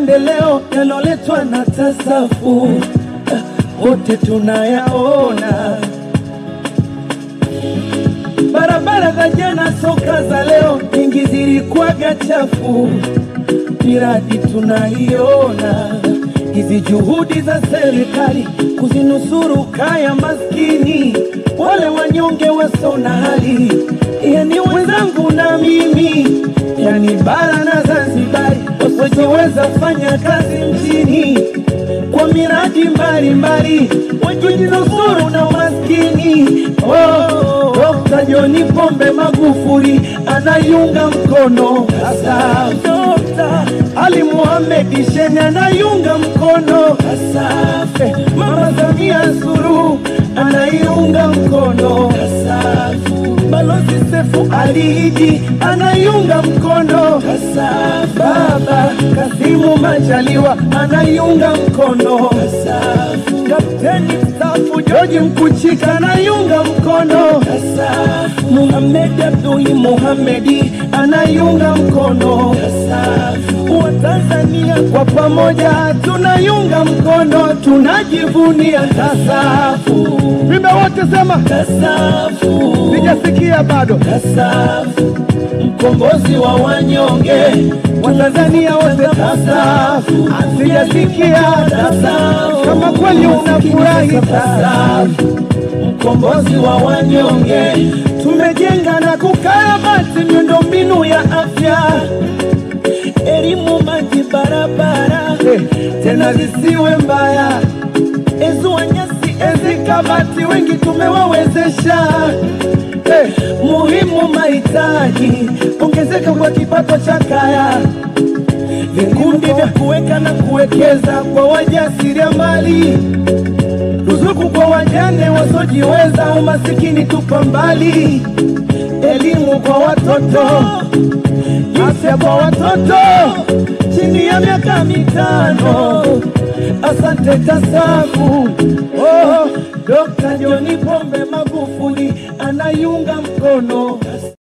maendeleo yaloletwa na tasafu eh, wote tunayaona. Barabara za jana, soka za leo, nyingi zilikuwaga chafu, miradi tunaiona. Hizi juhudi za serikali kuzinusuru kaya maskini, wale wanyonge wasio na hali, yani wenzangu na mimi, yani bara na Zanzibari, wasiojiweza fanya kazi mjini kwa miradi mbalimbali, wajinusuru na umaskini. Oh, Dr. John Pombe Magufuli anayunga mkono hasa Dr. Ali Mohamed Shein anayunga mkono hasa Mama Samia Suluhu anaiunga mkono hasa Balozi Sefu Ali Idi anaiunga mkono hasa Baba Kasimu Majaliwa anaiunga mkono hasa Kapteni mstaafu George Mkuchika anaiunga mkono hasa Muhamed Abduli Muhamedi anaiunga mkono hasa Watanzania kwa pamoja tunaiunga mkono, tunajivunia tasafu. Vimbe wote sema, Tasafu, sijasikia bado. tasafu, mkombozi wa wanyonge, Watanzania wote tasafu. Sijasikia tasafu, Kama kweli unafurahi tasafu, mkombozi wa wanyonge, tumejenga na kukarabati miundombinu ya afya elimu, maji, barabara tena zisiwe mbaya. Ezua nyasi, ezi kabati, wengi tumewawezesha. Eh, muhimu mahitaji, ongezeka kwa kipato cha kaya, vikundi vya kuweka na kuwekeza kwa wajasiriamali, ruzuku kwa wajane wasiojiweza, umasikini tupa mbali, elimu kwa watoto afya kwa watoto chini ya miaka mitano. Asante TASAFU